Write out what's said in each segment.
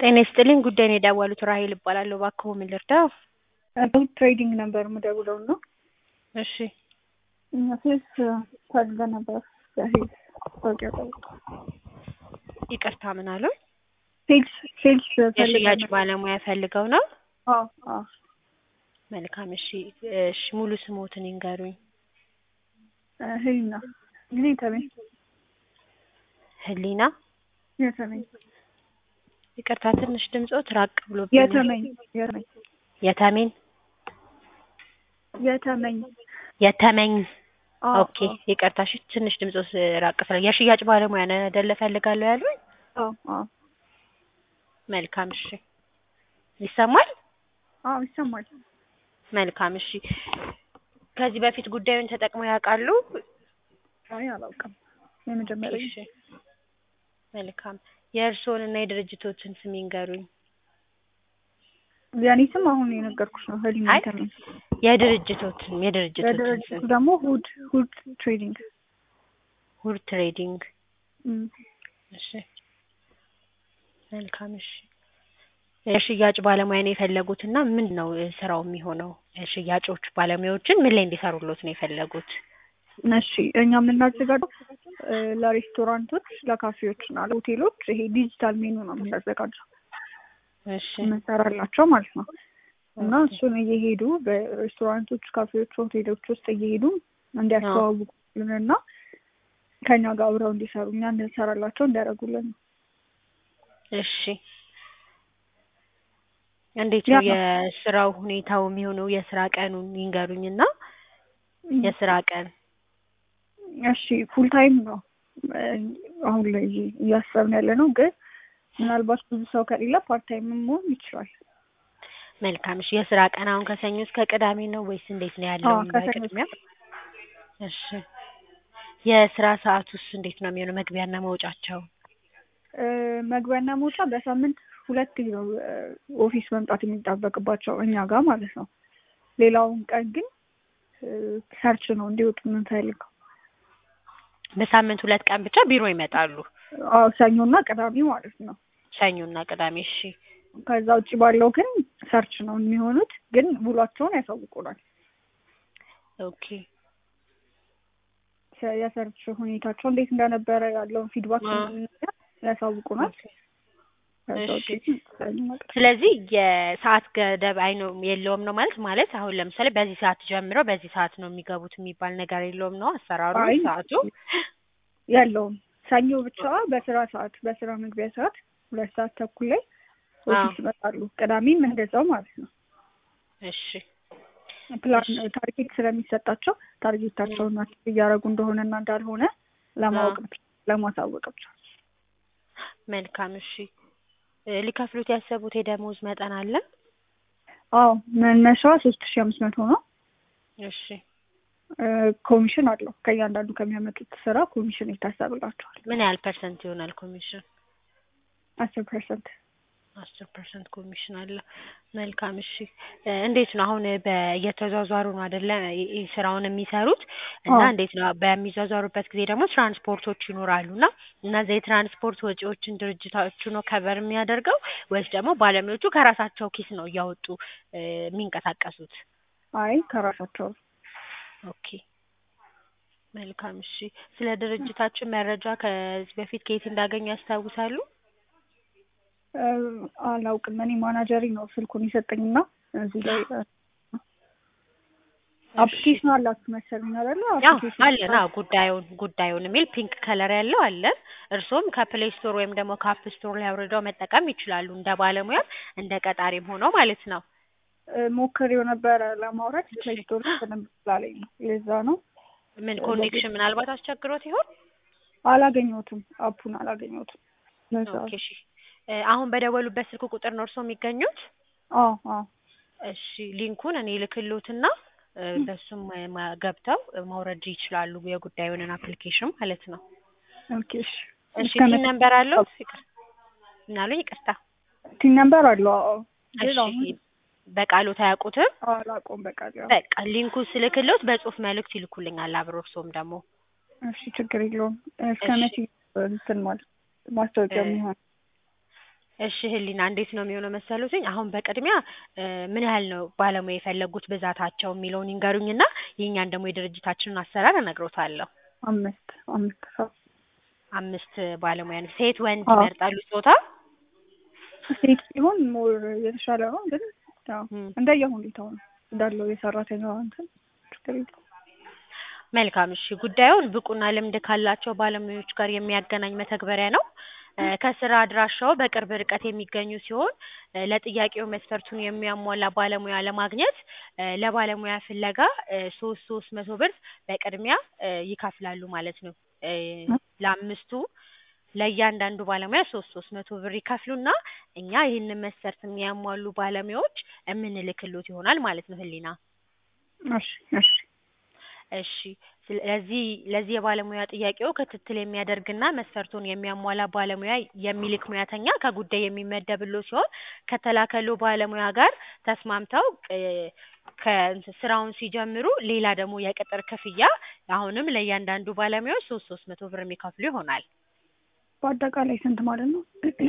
ጤና ይስጥልኝ ጉዳይ ነው የደወሉት ራሔል እባላለሁ እባክዎ ምን ልርዳዎ? ትሬዲንግ ነበር የምደውለው እና እሺ ሴልስ ፈልገን ነበር በሴልስ ታውቂያ ይቅርታ ምን አሉኝ? ሴልስ ሴልስ የሽያጭ ባለሙያ ፈልገው ነው? አዎ አዎ መልካም እሺ እሺ ሙሉ ስምዎትን ይንገሩኝ? ህሊና ጊዜ ተመኝ ህሊና የተመኝ ይቅርታ ትንሽ ድምፅዎት ራቅ ብሎብኛል የተመኝ የተመኝ የተሜን የተመኝ የተመኝ አዎ ኦኬ ይቅርታ እሺ ትንሽ ድምፅዎት ራቅ ስለ የሽያጭ ባለሙያ ነው አይደለ እፈልጋለሁ ያሉኝ? አዎ አዎ መልካም እሺ ይሰማል? አዎ ይሰማል መልካም እሺ ከዚህ በፊት ጉዳዩን ተጠቅመው ያውቃሉ? አይ አላውቅም የመጀመሪያ እሺ መልካም የእርስዎን እና የድርጅቶትን ስም ይንገሩኝ? የኔ ስም አሁን የነገርኩሽ ነው ህሊና አይ የተመኝ የድርጅቶትን የድርጅቶትን የድርጅቱ ስም ደግሞ ሁድ ሁድ ትሬዲንግ ሁድ ትሬዲንግ እም እሺ መልካም እሺ የሽያጭ ባለሙያ ነው የፈለጉት እና ምንድን ነው ስራው የሚሆነው? ሽያጮች ባለሙያዎችን ምን ላይ እንዲሰሩልዎት ነው የፈለጉት? እሺ እኛ የምናዘጋጀው ለሬስቶራንቶች፣ ለካፌዎች እና ለሆቴሎች ይሄ ዲጂታል ሜኑ ነው የምናዘጋጀው እሺ የምንሰራላቸው ማለት ነው። እና እሱን እየሄዱ በሬስቶራንቶች፣ ካፌዎች፣ ሆቴሎች ውስጥ እየሄዱ እንዲያስተዋውቁልን እና ከኛ ጋር አብረው እንዲሰሩ እኛ እንድንሰራላቸው እንዲያደርጉልን ነው። እሺ እንዴት ነው የስራው ሁኔታው የሚሆነው? የስራ ቀኑን ይንገሩኝ እና የስራ ቀን እሺ ፉል ታይም ነው አሁን ላይ እያሰብን ያለ ነው። ግን ምናልባት ብዙ ሰው ከሌለ ፓርት ታይም መሆን ይችላል። መልካም እሺ የስራ ቀን አሁን ከሰኞ እስከ ቅዳሜ ነው ወይስ እንዴት ነው ያለው? አዎ ከሰኞ በቅድሚያ እሺ የስራ ሰዓቱስ እንዴት ነው የሚሆነው? መግቢያና መውጫቸው? እ መግቢያና መውጫ በሳምንት ሁለት ነው ኦፊስ መምጣት የሚጠበቅባቸው እኛ ጋር ማለት ነው። ሌላውን ቀን ግን ሰርች ነው እንዲወጡ የምንፈልገው። በሳምንት ሁለት ቀን ብቻ ቢሮ ይመጣሉ? አዎ ሰኞና ቅዳሜ ማለት ነው። ሰኞና ቅዳሜ እሺ ከዛ ውጭ ባለው ግን ሰርች ነው የሚሆኑት። ግን ውሏቸውን ያሳውቁናል። ኦኬ የሰርች ሁኔታቸው እንዴት እንደነበረ ያለውን ፊድባክ ያሳውቁናል። ከዛ ውጭ ግን ሰኞና ቅዳሜ ስለዚህ የሰዓት ገደብ አይኖ የለውም ነው ማለት ማለት አሁን ለምሳሌ በዚህ ሰዓት ጀምረው በዚህ ሰዓት ነው የሚገቡት የሚባል ነገር የለውም ነው አሰራሩ አይ ሰዓቱ? ያለውም ሰኞ ብቻ በስራ ሰዓት በስራ መግቢያ ሰዓት ሁለት ሰዓት ተኩል ላይ ኦፊስ ይመጣሉ። ቅዳሜም እንደዛው ማለት ነው። እሺ ፕላን ታርጌት ስለሚሰጣቸው ታርጌታቸውን አቺቭ እያደረጉ እንደሆነና እንዳልሆነ ለማወቅ ብቻ ለማሳወቅ ብቻ። መልካም እሺ እ ሊከፍሉት ያሰቡት የደሞዝ መጠን አለ? አዎ መነሻዋ ሶስት ሺህ አምስት መቶ ነው። እሺ እ ኮሚሽን አለው ከእያንዳንዱ ከሚያመጡት ስራ ኮሚሽን ይታሰብላቸዋል። ምን ያህል ፐርሰንት ይሆናል ኮሚሽን? አስር ፐርሰንት አስር ፐርሰንት ኮሚሽን አለ። መልካም እሺ እ እንዴት ነው አሁን በየተዟዟሩ ነው አይደለ ይ- ስራውን የሚሰሩት እና አዎ እንዴት ነው በሚዟዟሩበት ጊዜ ደግሞ ትራንስፖርቶች ይኖራሉ እና እነዚያ የትራንስፖርት ወጪዎችን ድርጅታችሁ ነው ከቨር የሚያደርገው ወይስ ደግሞ ባለሙያዎቹ ከራሳቸው ኪስ ነው እያወጡ እ የሚንቀሳቀሱት? አይ ከራሳቸው ኦኬ መልካም እሺ ስለ ድርጅታችሁ መረጃ ከዚህ በፊት ከየት እንዳገኙ ያስታውሳሉ? እ አላውቅም እኔ ማናጀሪ ነው ስልኩን የሰጠኝና እዚህ ላይ እ አፕሊኬሽን አላችሁ መሰለኝ አይደለ? አዎ አፕሊኬሽን አለን። አዎ ጉዳዩን ጉዳዩን የሚል ፒንክ ከለር ያለው አለን። እርስዎም ከፕሌይ ስቶር ወይም ደግሞ ከአፕ ስቶር ላይ አውርደው መጠቀም ይችላሉ እንደ ባለሙያም እንደ ቀጣሪም ሆኖ ማለት ነው። እ ሞክሬው ነበረ ለማውረድ እሺ ፕሌይ ስቶር ላይ በደንብ ስላለኝ ነው። ለዛ ነው ምን ኮኔክሽን ምናልባት አስቸግሮት ይሆን? አላገኘሁትም፣ አፑን አላገኘሁትም። ለዛ ኦኬ እሺ እ አሁን በደወሉበት ስልክ ቁጥር ነው እርስዎ የሚገኙት? አዎ አዎ እሺ ሊንኩን እኔ ልክልዎትና እ በሱም ማ- ገብተው ማውረድ ይችላሉ የጉዳዩንን አፕሊኬሽን ማለት ነው። ኦኬ እሺ እሺ እስከ ቲን መቼ ነምበር አለው? ይቅር ምን አሉኝ? ይቅርታ ቲን ነምበር አለው? አዎ ግን እሺ አሁን በቃሎት አያውቁትም? አላውቀውም በቃ ያው በቃ ሊንኩ ስልክልዎት በጽሁፍ መልእክት ይልኩልኛል አብሮ እርስዎም ደግሞ እሺ ችግር የለውም። እስከ እሺ መቼ እንትን ማለት ማስታወቂያ እ የሚሆን እሺ ህሊና እንዴት ነው የሚሆነው መሰሉትኝ? አሁን በቅድሚያ እ ምን ያህል ነው ባለሙያ የፈለጉት ብዛታቸው የሚለውን ይንገሩኝና የእኛን ደግሞ የድርጅታችንን አሰራር እነግሮታለሁ። አምስት አምስት ሰው አምስት ባለሙያ ነው። ሴት ወንድ አዎ። ይመርጣሉ ጾታ? ሴት ሲሆን ሞር የተሻለ ነው፣ ግን ያው እም። እንደየ ሁኔታው ነው እንዳለው የሰራተኛዋ እንትን ችግር የለውም። መልካም እሺ። ጉዳዩን ብቁና ልምድ ካላቸው ባለሙያዎች ጋር የሚያገናኝ መተግበሪያ ነው። እ ከስራ አድራሻው በቅርብ ርቀት የሚገኙ ሲሆን እ ለጥያቄው መስፈርቱን የሚያሟላ ባለሙያ ለማግኘት እ ለባለሙያ ፍለጋ እ ሶስት ሶስት መቶ ብር በቅድሚያ እ ይከፍላሉ ማለት ነው። እ ለአምስቱ ለእያንዳንዱ ባለሙያ ሶስት ሶስት መቶ ብር ይከፍሉና እኛ ይህንን መስፈርት የሚያሟሉ ባለሙያዎች የምንልክሎት ይሆናል ማለት ነው ህሊና። እሺ እሺ እሺ ስለዚህ ለዚህ የባለሙያ ጥያቄው ክትትል የሚያደርግና መስፈርቱን የሚያሟላ ባለሙያ የሚልክ ሙያተኛ ከጉዳይ የሚመደብሎ ሲሆን ከተላከሉ ባለሙያ ጋር ተስማምተው እ ከእንትን ስራውን ሲጀምሩ ሌላ ደግሞ የቅጥር ክፍያ አሁንም ለእያንዳንዱ ባለሙያዎች ሶስት ሶስት መቶ ብር የሚከፍሉ ይሆናል። በአጠቃላይ ስንት ማለት ነው?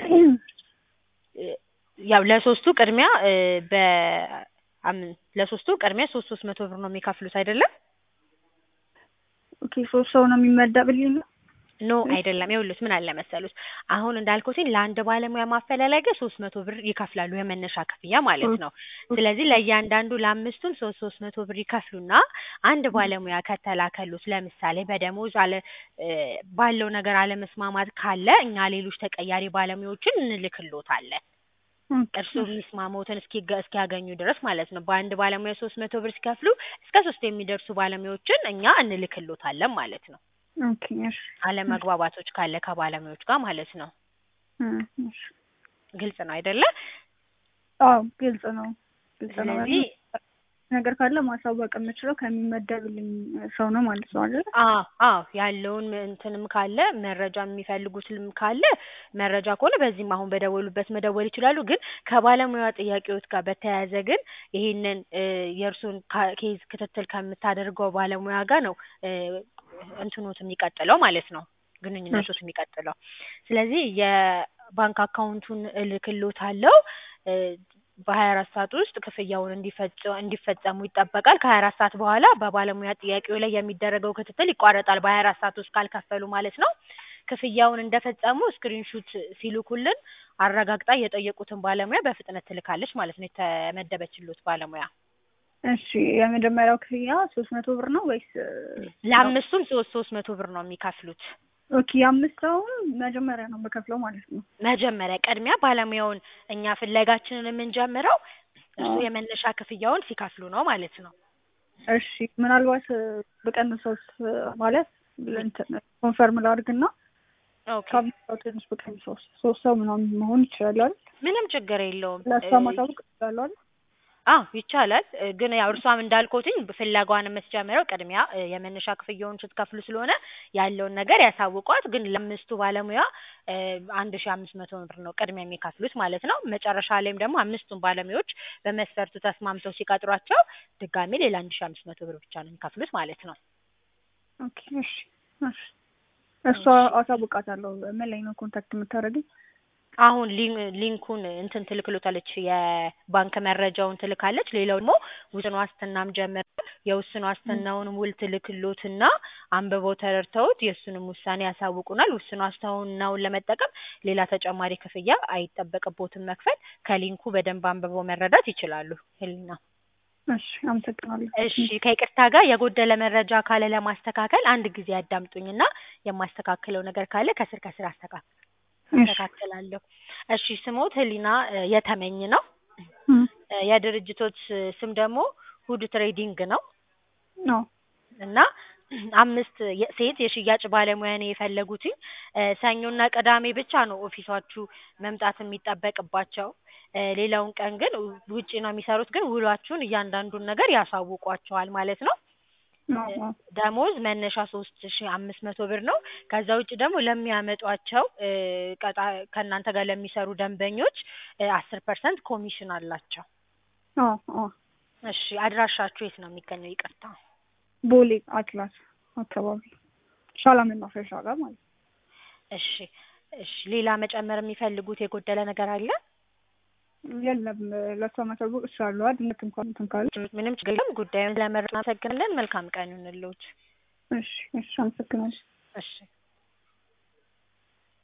እ ያው ለሶስቱ ቅድሚያ እ በ አም- ለሶስቱ ቅድሚያ ሶስት ሶስት መቶ ብር ነው የሚከፍሉት አይደለም? ኦኬ ሶስት ሰው ነው የሚመደብልኝ ነው? ኖ አይደለም። ይኸውልዎት ምን አለ መሰሉት አሁን እንዳልኩትኝ ለአንድ ባለሙያ ማፈላለጊያ ሶስት መቶ ብር ይከፍላሉ የመነሻ ክፍያ ማለት ነው። ስለዚህ ለእያንዳንዱ ለአምስቱም ሶስት ሶስት መቶ ብር ይከፍሉና አንድ ባለሙያ ከተላከሉት ለምሳሌ በደሞዝ አለ እ ባለው ነገር አለመስማማት ካለ እኛ ሌሎች ተቀያሪ ባለሙያዎችን እንልክልዎታለን። እርስዎ የሚስማሙትን እስኪገ እስኪያገኙ ድረስ ማለት ነው። በአንድ ባለሙያ ሶስት መቶ ብር ሲከፍሉ እስከ ሶስት የሚደርሱ ባለሙያዎችን እኛ እንልክልዎታለን ማለት ነው። ኦኬ እሺ አለመግባባቶች ካለ ከባለሙያዎች ጋር ማለት ነው። እ እሺ ግልጽ ነው አይደለ? አዎ ግልጽ ነው ግልጽ ነው። ስለዚህ ነገር ካለ ማሳወቅ የምችለው ከሚመደብልኝ ሰው ነው ማለት ነው አይደል? አዎ አዎ ያለውን እንትንም ካለ መረጃ የሚፈልጉትም ካለ መረጃ ከሆነ በዚህም አሁን በደወሉበት መደወል ይችላሉ። ግን ከባለሙያ ጥያቄዎች ጋር በተያያዘ ግን ይሄንን እ የእርሱን ካ- ኬዝ ክትትል ከምታደርገው ባለሙያ ጋር ነው እ እንትኖት የሚቀጥለው ማለት ነው ግንኙነቶት የሚቀጥለው። ስለዚህ የባንክ አካውንቱን እልክልዎታለሁ እ በሀያ አራት ሰዓት ውስጥ ክፍያውን እንዲፈጽ እንዲፈጸሙ ይጠበቃል። ከሀያ አራት ሰዓት በኋላ በባለሙያ ጥያቄው ላይ የሚደረገው ክትትል ይቋረጣል። በሀያ አራት ሰዓት ውስጥ ካልከፈሉ ማለት ነው። ክፍያውን እንደፈጸሙ ስክሪንሹት ሲልኩልን አረጋግጣ የጠየቁትን ባለሙያ በፍጥነት ትልካለች ማለት ነው የተመደበችሎት ባለሙያ። እሺ የመጀመሪያው ክፍያ ሶስት መቶ ብር ነው ወይስ? ለአምስቱም ሶስት ሶስት መቶ ብር ነው የሚከፍሉት። ኦኬ የአምስት ሰውን መጀመሪያ ነው የምከፍለው ማለት ነው። መጀመሪያ ቅድሚያ ባለሙያውን እኛ ፍለጋችንን የምንጀምረው እሱ የመነሻ ክፍያውን ሲከፍሉ ነው ማለት ነው። እሺ ምናልባት ብቀንሰውስ ማለት እንትን ኮንፈርም ላድርግና ኦኬ ከአምስት ሰው ትንሽ ብቀንሰውስ ሶስት ሰው ምናምን መሆን ይችላል አይደል? ምንም ችግር የለውም። ለእሷ እ ማሳወቅ እችላለሁ አይደል? አዎ ይቻላል። እ ግን ያው እርሷም እንዳልኩትኝ ፍለጋዋን የምትጀምረው ቅድሚያ እ የመነሻ ክፍያውን ስትከፍሉ ስለሆነ ያለውን ነገር ያሳውቋት። ግን ለአምስቱ ባለሙያ እ አንድ ሺ አምስት መቶ ብር ነው ቅድሚያ የሚከፍሉት ማለት ነው። መጨረሻ ላይም ደግሞ አምስቱን ባለሙያዎች በመስፈርቱ ተስማምተው ሲቀጥሯቸው ድጋሜ ሌላ አንድ ሺ አምስት መቶ ብር ብቻ ነው የሚከፍሉት ማለት ነው። ኦኬ እሺ እሺ እሷ አሳውቃታለሁ። ምን ላይ ነው ኮንታክት የምታደርገኝ? አሁን ሊን- ሊንኩን እንትን ትልክሎታለች የባንክ መረጃውን ትልካለች። ሌላው ደግሞ ውስን ዋስትናም ጀምር የውስን ዋስትናውን ውል ትልክሎትና አንብበው ተረድተውት የእሱንም ውሳኔ ያሳውቁናል። ውስን ዋስትናውን ለመጠቀም ሌላ ተጨማሪ ክፍያ አይጠበቅቦትም መክፈል። ከሊንኩ በደንብ አንብበው መረዳት ይችላሉ። ህሊና እሺ አመሰግናለሁ። እሺ ከይቅርታ ጋር የጎደለ መረጃ ካለ ለማስተካከል አንድ ጊዜ ያዳምጡኝና የማስተካክለው ነገር ካለ ከስር ከስር አስተካክል አስተካክላለሁ። እሺ ስሞት ህሊና እ የተመኝ ነው። እም እ የድርጅቶች ስም ደግሞ ሁድ ትሬዲንግ ነው ነው እና አምስት የ- ሴት የሽያጭ ባለሙያ ነው የፈለጉትኝ። እ ሰኞና ቅዳሜ ብቻ ነው ኦፊሳችሁ መምጣት የሚጠበቅባቸው። እ ሌላውን ቀን ግን ውጪ ነው የሚሰሩት። ግን ውሏችሁን እያንዳንዱን ነገር ያሳውቋቸዋል ማለት ነው። ነው ነው ደሞዝ መነሻ ሶስት ሺ አምስት መቶ ብር ነው። ከዛ ውጭ ደግሞ ለሚያመጧቸው እ ቀጣ ከእናንተ ጋር ለሚሰሩ ደንበኞች አስር ፐርሰንት ኮሚሽን አላቸው። አዎ አዎ እሺ አድራሻችሁ የት ነው የሚገኘው? ይቅርታ። ቦሌ አትላስ አካባቢ ሻላ መናፈሻ ጋር ማለት ነው። እሺ እሺ ሌላ መጨመር የሚፈልጉት የጎደለ ነገር አለ? የለም ለእሷ ማሳወቅ እችላለሁ። ድንገት እንኳን እንትን ካለች ምንም ችግር የለም። ጉዳዩን ስለመረጡ እናመሰግናለን። መልካም ቀን ይሁንልዎት። እሺ እሺ፣ አመሰግናለሁ። እሺ